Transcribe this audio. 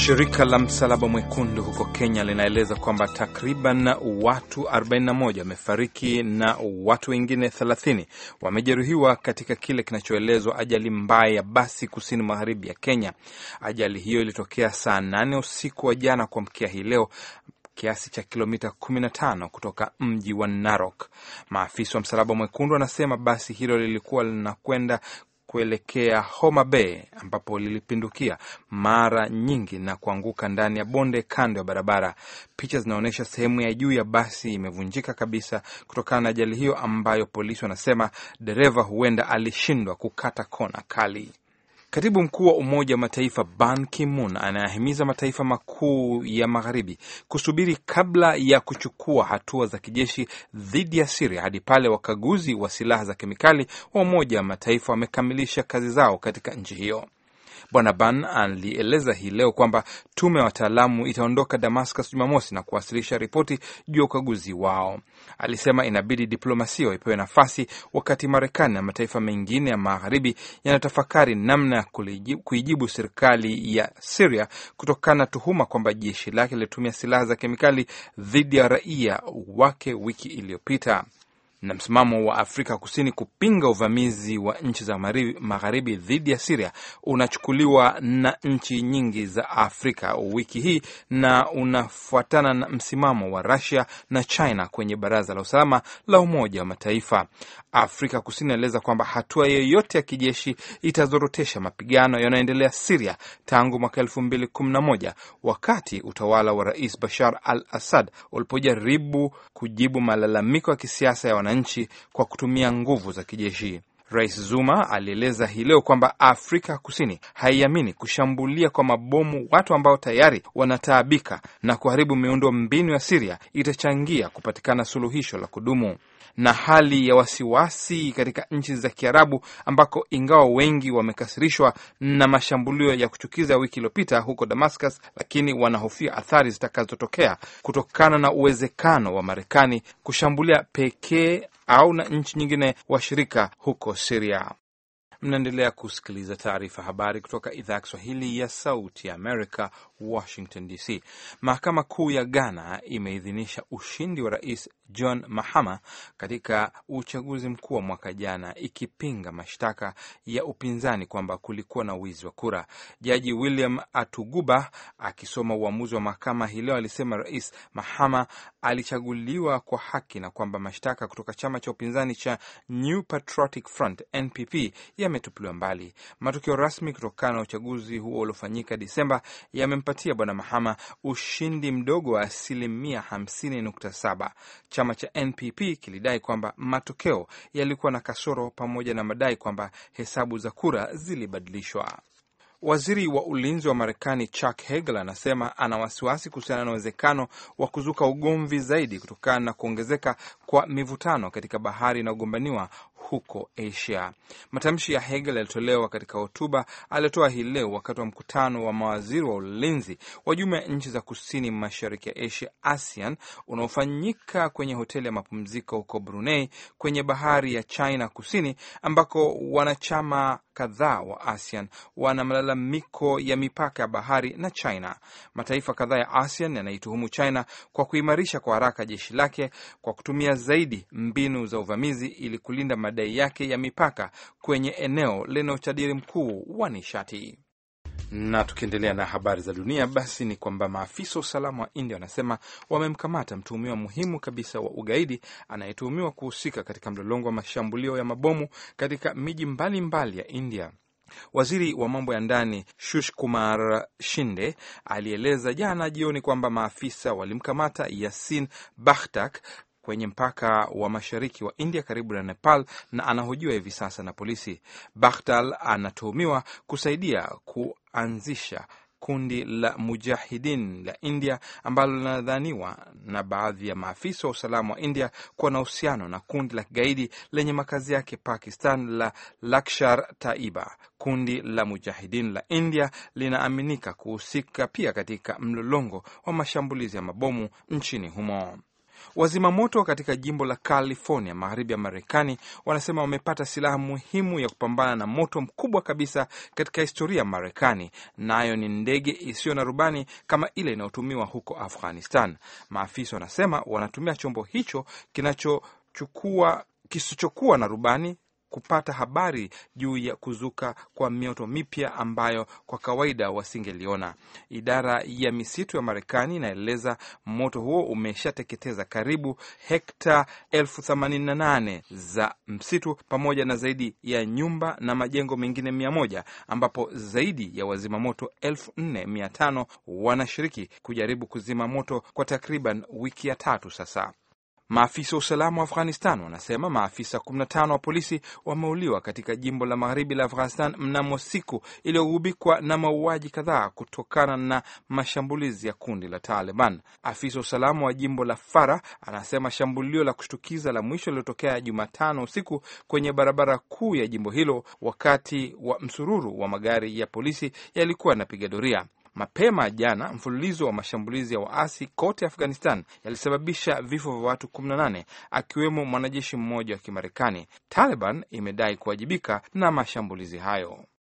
Shirika la Msalaba Mwekundu huko Kenya linaeleza kwamba takriban watu 41 wamefariki na watu wengine 30 wamejeruhiwa katika kile kinachoelezwa ajali mbaya ya basi kusini magharibi ya Kenya. Ajali hiyo ilitokea saa 8 usiku wa jana kuamkia hii leo kiasi cha kilomita 15 kutoka mji wa Narok. Maafisa wa Msalaba Mwekundu wanasema basi hilo lilikuwa linakwenda kuelekea Homa Bay ambapo lilipindukia mara nyingi na kuanguka ndani ya bonde kando ya barabara. Picha zinaonyesha sehemu ya juu ya basi imevunjika kabisa kutokana na ajali hiyo, ambayo polisi wanasema dereva huenda alishindwa kukata kona kali. Katibu mkuu wa Umoja wa Mataifa Ban Ki-moon anayahimiza mataifa makuu ya magharibi kusubiri kabla ya kuchukua hatua za kijeshi dhidi ya Siria hadi pale wakaguzi wa silaha za kemikali wa Umoja wa Mataifa wamekamilisha kazi zao katika nchi hiyo. Bwana Ban alieleza hii leo kwamba tume ya wataalamu itaondoka Damascus Jumamosi na kuwasilisha ripoti juu ya ukaguzi wao. Alisema inabidi diplomasia ipewe nafasi wakati Marekani na mataifa mengine ya magharibi yanatafakari namna ya kuijibu serikali ya Siria kutokana na tuhuma kwamba jeshi lake lilitumia silaha za kemikali dhidi ya raia wake wiki iliyopita na msimamo wa Afrika Kusini kupinga uvamizi wa nchi za magharibi dhidi ya Siria unachukuliwa na nchi nyingi za Afrika wiki hii na unafuatana na msimamo wa Russia na China kwenye Baraza la Usalama la Umoja wa Mataifa. Afrika Kusini inaeleza kwamba hatua yoyote ya kijeshi itazorotesha mapigano yanayoendelea Siria tangu mwaka elfu mbili kumi na moja wakati utawala wa Rais Bashar al Assad ulipojaribu kujibu malalamiko ya kisiasa ya wananchi kwa kutumia nguvu za kijeshi. Rais Zuma alieleza hii leo kwamba Afrika Kusini haiamini kushambulia kwa mabomu watu ambao tayari wanataabika na kuharibu miundo mbinu ya Siria itachangia kupatikana suluhisho la kudumu na hali ya wasiwasi katika nchi za Kiarabu ambako ingawa wengi wamekasirishwa na mashambulio ya kuchukiza wiki iliyopita huko Damascus, lakini wanahofia athari zitakazotokea kutokana na uwezekano wa Marekani kushambulia pekee au na nchi nyingine washirika huko Syria. Mnaendelea kusikiliza taarifa habari kutoka idhaa ya Kiswahili ya Sauti ya Amerika, Washington DC. Mahakama Kuu ya Ghana imeidhinisha ushindi wa Rais John Mahama katika uchaguzi mkuu wa mwaka jana, ikipinga mashtaka ya upinzani kwamba kulikuwa na wizi wa kura. Jaji William Atuguba akisoma uamuzi wa mahakama hii leo alisema Rais Mahama alichaguliwa kwa haki na kwamba mashtaka kutoka chama cha upinzani cha New Patriotic Front NPP yametupiliwa mbali. Matokeo rasmi kutokana na uchaguzi huo uliofanyika Disemba yamempatia Bwana Mahama ushindi mdogo wa asilimia 50.7. Chama cha NPP kilidai kwamba matokeo yalikuwa na kasoro pamoja na madai kwamba hesabu za kura zilibadilishwa. Waziri wa ulinzi wa Marekani Chuck Hagel anasema ana wasiwasi kuhusiana na uwezekano wa kuzuka ugomvi zaidi kutokana na kuongezeka kwa mivutano katika bahari inayogombaniwa huko Asia. Matamshi ya Hegel yalitolewa katika hotuba aliotoa hii leo wakati wa mkutano wa mawaziri wa ulinzi wa jumuiya ya nchi za kusini mashariki ya Asia, ASEAN, unaofanyika kwenye hoteli ya mapumziko huko Brunei kwenye bahari ya China Kusini, ambako wanachama kadhaa wa ASEAN wana malalamiko ya mipaka ya bahari na China. Mataifa kadhaa ya ASEAN yanaituhumu China kwa kuimarisha kwa haraka jeshi lake kwa kutumia zaidi mbinu za uvamizi ili kulinda madai yake ya mipaka kwenye eneo lenye utajiri mkuu wa nishati. Na tukiendelea na habari za dunia, basi ni kwamba maafisa wa usalama wa India wanasema wamemkamata mtuhumiwa muhimu kabisa wa ugaidi anayetuhumiwa kuhusika katika mlolongo wa mashambulio ya mabomu katika miji mbalimbali ya India. Waziri wa mambo ya ndani Shush Kumar Shinde alieleza jana jioni kwamba maafisa walimkamata Yasin Bakhtak kwenye mpaka wa mashariki wa India karibu na Nepal na anahojiwa hivi sasa na polisi. Bakhtal anatuhumiwa kusaidia kuanzisha kundi la Mujahidin la India ambalo linadhaniwa na baadhi ya maafisa wa usalama wa India kuwa na uhusiano na kundi la kigaidi lenye makazi yake Pakistan la Lakshar Taiba. Kundi la Mujahidin la India linaaminika kuhusika pia katika mlolongo wa mashambulizi ya mabomu nchini humo. Wazima moto katika jimbo la California magharibi ya Marekani wanasema wamepata silaha muhimu ya kupambana na moto mkubwa kabisa katika historia ya Marekani, nayo ni ndege isiyo na rubani kama ile inayotumiwa huko Afghanistan. Maafisa wanasema wanatumia chombo hicho kinachochukua kisichokuwa na rubani kupata habari juu ya kuzuka kwa mioto mipya ambayo kwa kawaida wasingeliona. Idara ya misitu ya Marekani inaeleza moto huo umeshateketeza karibu hekta elfu themanini na nane za msitu pamoja na zaidi ya nyumba na majengo mengine mia moja ambapo zaidi ya wazima moto elfu nne mia tano wanashiriki kujaribu kuzima moto kwa takriban wiki ya tatu sasa. Maafisa wa usalama wa Afghanistan wanasema maafisa 15 wa polisi wameuliwa katika jimbo la magharibi la Afghanistan mnamo siku iliyogubikwa na mauaji kadhaa kutokana na mashambulizi ya kundi la Taliban. Afisa wa usalama wa jimbo la Fara anasema shambulio la kushtukiza la mwisho lililotokea Jumatano usiku kwenye barabara kuu ya jimbo hilo wakati wa msururu wa magari ya polisi yalikuwa yanapiga doria. Mapema jana mfululizo wa mashambulizi ya waasi kote Afghanistan yalisababisha vifo vya watu 18 akiwemo mwanajeshi mmoja wa Kimarekani. Taliban imedai kuwajibika na mashambulizi hayo.